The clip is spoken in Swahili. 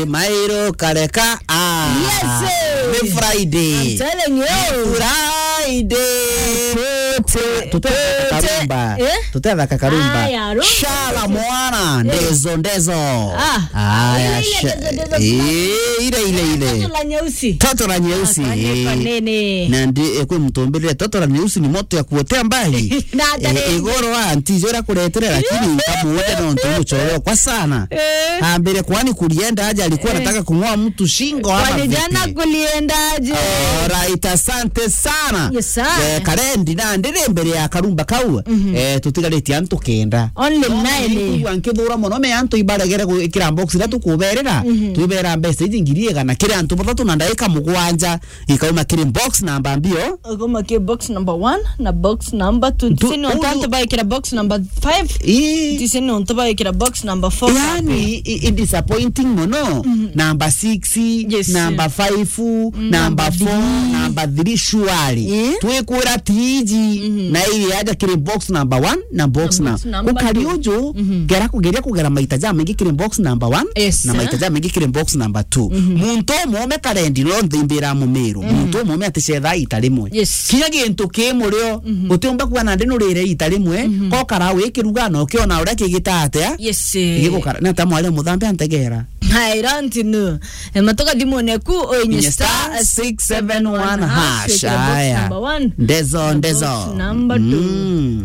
mairo kareka ah Yes, ni friday I'm telling you. friday Tute- tutethaka tute- karumba eh? tutethaka karumba Aya, rumba. shala mwana ndezo ndezo Ah, aya ile ile sha- ndezo, ndezo. Eh, ile ile ile Toto la nyeusi. toto la nyeusi Asante kwa eh. nene. na ndi ekwe mtumbirire toto la nyeusi ni moto ya kuotea mbali Na atarenge. Eh, igoro wa antijo ra kuretere lakini kamuote no ntuchoro kwa sana Eh. ambere kwani kulienda aje alikuwa anataka kung'oa mtu shingo ama Kwani vipi? jana kuliendaje? Alright, asante sana Yes, sir. eh, karendi na ndire mbere ya karumba kau eh, tutigarĩtie antu kenda Only nine. igua nkithura muno me antu ibaregere gwikira box ria tukuberera twibera mbeca iji ngiri igana kiri antu bathatu na ndagika mugwanja ikauma kiri box namba mbio Ugomakie box number one na box number two. Tu- Tisini ontante uyu- baikira box number five. Ii- Tisini onte baikira box number four. yani i- i- disappointing muno namba 6 Yes. namba 5 namba 4 namba 3 shwari Eh? twikwira tiji na ili aja kiri box number 1 na box Na na box number ukari two. uju gera kugeria kugera maita ja mengi kiri box number 1 Yes, na sir. maita ja mengi kiri box number 2 muntu mome karendi no thimbira mumiru muntu mome atecetha ita rimwe Yes. kinya gintu kimurio utiumba kuga na ndinurire ita rimwe ko kara wikiruga no kiona uria kigitate Yes. igikukara na ta mwale muthambe antegera I don't know. Matoka dimu neku oinye Inye star star 671 671 hash. hash Wekera box aya number one. ndezo Na ndezo box number two. Mm.